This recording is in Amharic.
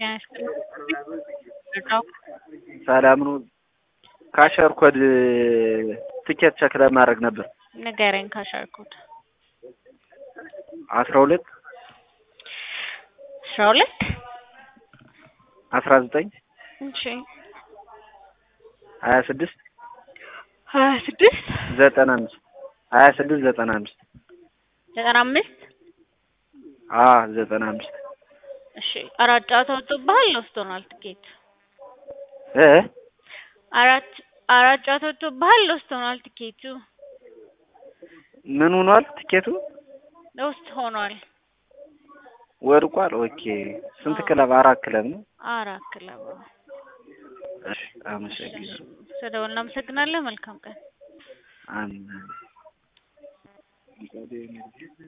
ሰላም ነው። ካሸር ኮድ ትኬት ቸክ ለማድረግ ነበር። ንገረኝ። ካሸር ኮድ አስራ ሁለት አስራ ሁለት አስራ ዘጠኝ እሺ ሀያ ስድስት ሀያ ስድስት ዘጠና አምስት ሀያ ስድስት ዘጠና አምስት ዘጠና አምስት አ ዘጠና አምስት እሺ አራት ጨዋታ ወጥቶብሃል። ወስዶናል ትኬት እ አራት አራት ጨዋታ ወጥቶብሃል። ወስዶናል ትኬቱ ምን ሆኗል? ትኬቱ ውስጥ ሆኗል። ወድቋል። ኦኬ ስንት ክለብ? አራት ክለብ ነው። አራት ክለብ እሺ አመሰግናለሁ። ስለደወልን እናመሰግናለን። መልካም ቀን። አሜን።